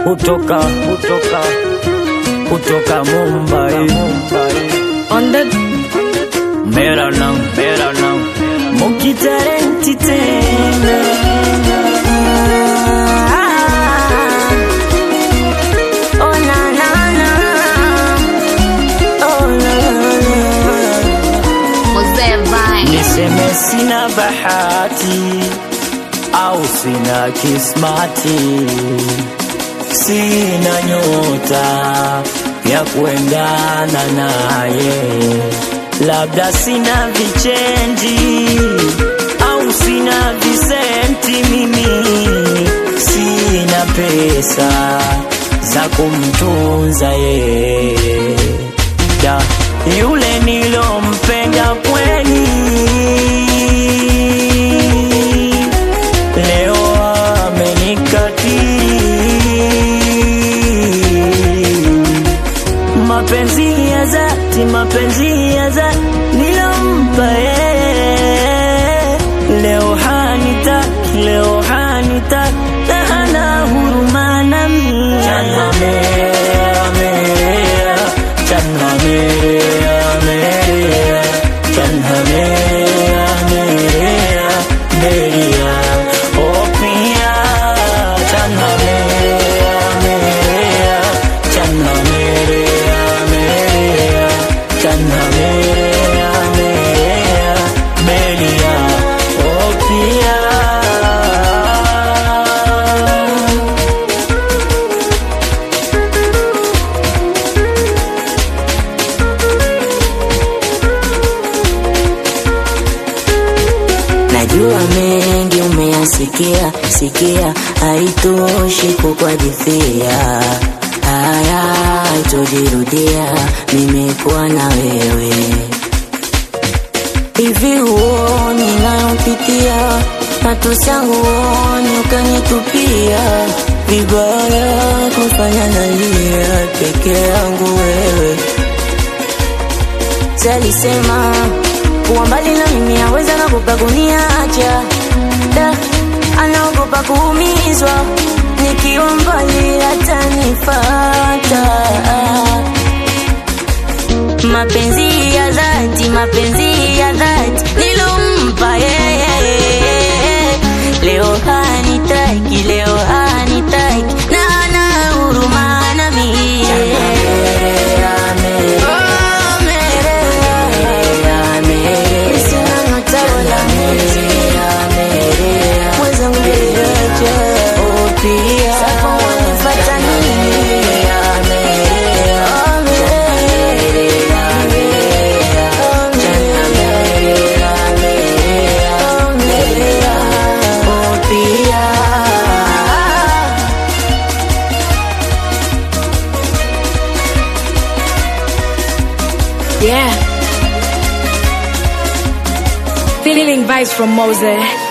kutoka kutoka kutoka Mumbai, On the mera naam mera naam mukitarenti tena oh na na na oh na na Mzee Vine. niseme sina bahati au sina kismati, sina nyota ya kuendana naye, labda sina vichenji au sina visenti, mimi sina pesa za kumtunza yeye da yule nilompenda kweli leo amenikatili mapenzi ya dhati mapenzi ya dhati nilompa yeye leo hanitaki leo hanitaki na hana huruma nami Channa merea, merea, channa merea, merea, channa merea, merea, merea, oh pia, channa merea, merea, channa merea, merea, channa merea, merea, merea, oh pia. Najua mengi umeyasikia sikia, haitoshi kukuhadithia haya, haitojirudia. Nimekuwa na wewe hivi, huoni nayopitia, matusi yangu huoni, ukanitupia vibaya, kufanya nalia peke yangu wewe Salisema kuwa mbali na mimi aweza nagopa kuniacha da, anaogopa kuumizwa nikiwa mbali atanifata. Mapenzi ya dhati, mapenzi ya dhati nilompa yeye, leo hanitaki, leo hanitaki na hana huruma nami. Oh, Merea. Sina nyota wala mwezi. Mwenzangu niache. Sasa wanifuata nini? Oh, Merea. Oh, Merea. Oh, pia. Yeah. Feeling vibes from Mose.